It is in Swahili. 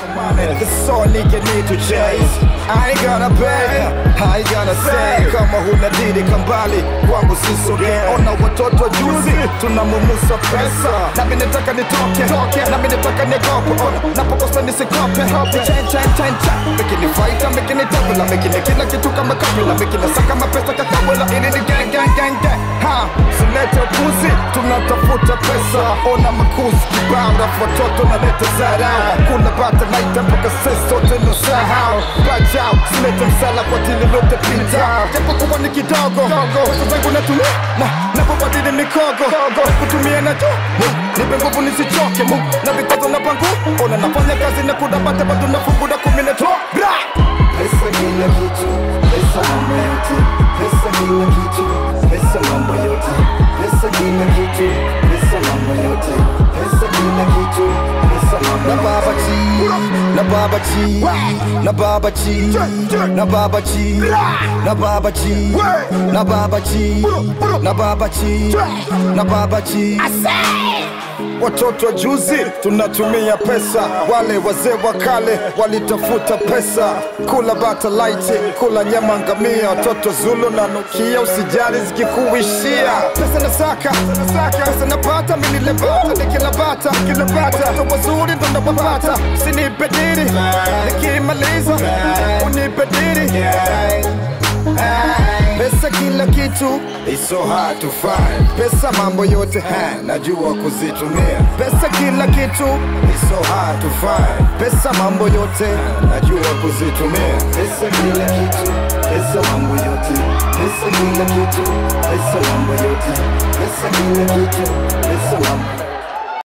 That's all nigga need to chase I ain't gonna beg, I ain't gonna say Kama huna didi kambali kwangu sisoge Ona watoto juzi tunamumusa pesa Nami nataka nitoke, nami nataka nigope Ona napokosa nisikope Chain, chain, chain, chain Mekini fighter, mekini tabula Mekini kila kitu kama kabula Mekini saka mapesa kakabula Ini ni gang, gang, gang, gang Ha, silete upuzi Tunatafuta pesa Ona makuzi kibao Rafu watoto naleta zarau Kuna bata naita mpaka sasa sote nusahau Bajau, silete msala kwa tili lote pita Japo kuwa ni kidogo Pesa zangu natumia na napobadili mikogo Kutumia na tu Nipe nguvu nisichoke mu Na vikazo na pangu Ona nafanya kazi na kudabata Bado nafunguda kumi na tu Bra! Pesa kila kitu, pesa mambo yote, pesa kila kitu, pesa mambo yote, pesa kila kitu, pesa mambo yote, pesa kila kitu, pesa mambo na yote. baba chi na baba chi na baba chi na baba chi na baba chi na baba chi na baba chi na baba chi Watoto wa juzi tunatumia pesa, wale wazee wa kale walitafuta pesa, kula bata laiti, kula nyama ngamia, watoto Zulu na nukia, usijali zikikuishia. Pesa nasaka, pesa napata, mimi nilebata, nikilabata, nikilabata, watoto wazuri ndo napapata, sinipe diri, nikimaliza unipe diri. Pesa kila kitu It's so hard to find Pesa mambo yote ha, najua kuzitumia Pesa kila kitu It's so hard to find Pesa mambo yote najua kuzitumia Pesa kila kitu, pesa mambo yote, pesa kila kitu, pesa mambo yote, pesa kila kitu, pesa mambo